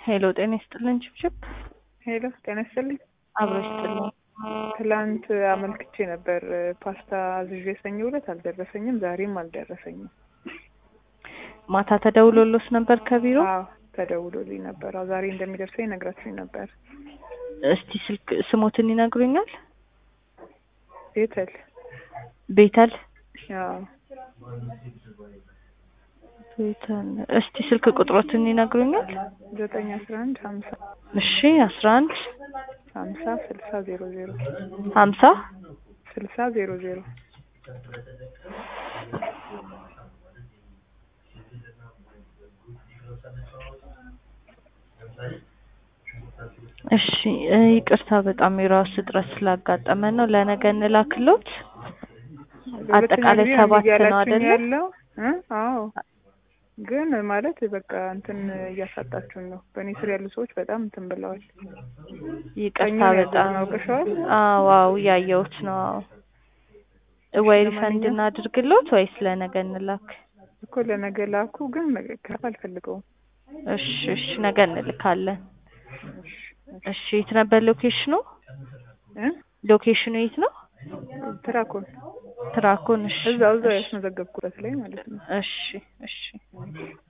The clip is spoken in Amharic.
ሄሎ ጤና ይስጥልን ችብችብ ሄሎ ጤና ይስጥልኝ። አብሮ ይስጥልን። ትላንት አመልክቼ ነበር ፓስታ አዝዤ ሰኞ ዕለት አልደረሰኝም፣ ዛሬም አልደረሰኝም። ማታ ተደውሎሎስ ነበር ከቢሮ? አዎ ተደውሎልኝ ነበር። አዎ ዛሬ እንደሚደርሰኝ ነግራችሁኝ ነበር። እስቲ ስልክ ስሞትን ይነግሩኛል? ቤተል ቤተል አዎ ቤተል። እስቲ ስልክ ቁጥሮትን ይነግሩኛል? ዘጠኝ አስራ አንድ ሀምሳ እሺ አስራ አንድ ሀምሳ ስልሳ ዜሮ ዜሮ ሀምሳ ስልሳ ዜሮ ዜሮ እሺ እ ይቅርታ በጣም የራሱ እጥረት ስላጋጠመን ነው። ለነገ እንላክሎት። አጠቃላይ ሁለተኛ ጊዜ ሰባት እምቢ ነው እያላችሁኝ አይደለ? ያለው እ አዎ ግን ማለት በቃ እንትን እያሳጣችሁን ነው። በእኔ ስር ያሉ ሰዎች በጣም እንትን ብለዋል። ይቅርታ ሰኞ ነው በጣም ያዘዝነው፣ አውቀሽዋል? አዎ አዎ እያየሁት ነው። አዎ ወይ ሪፈንድ ለማንኛውም- እናድርግሎት ወይስ ለነገ እንላክ? እኮ ለነገ ላኩ፣ ግን ከፍ አልፈልገውም። እሺ እሺ ነገ እንልካለን። እሺ፣ እሺ የት ነበር ሎኬሽኑ? እ ሎኬሽኑ የት ነው? ትራኮን ትራኮን። እሺ እዛው እዛው እሺ ያስመዘገብኩበት ላይ ማለት ነው። እሺ እሺ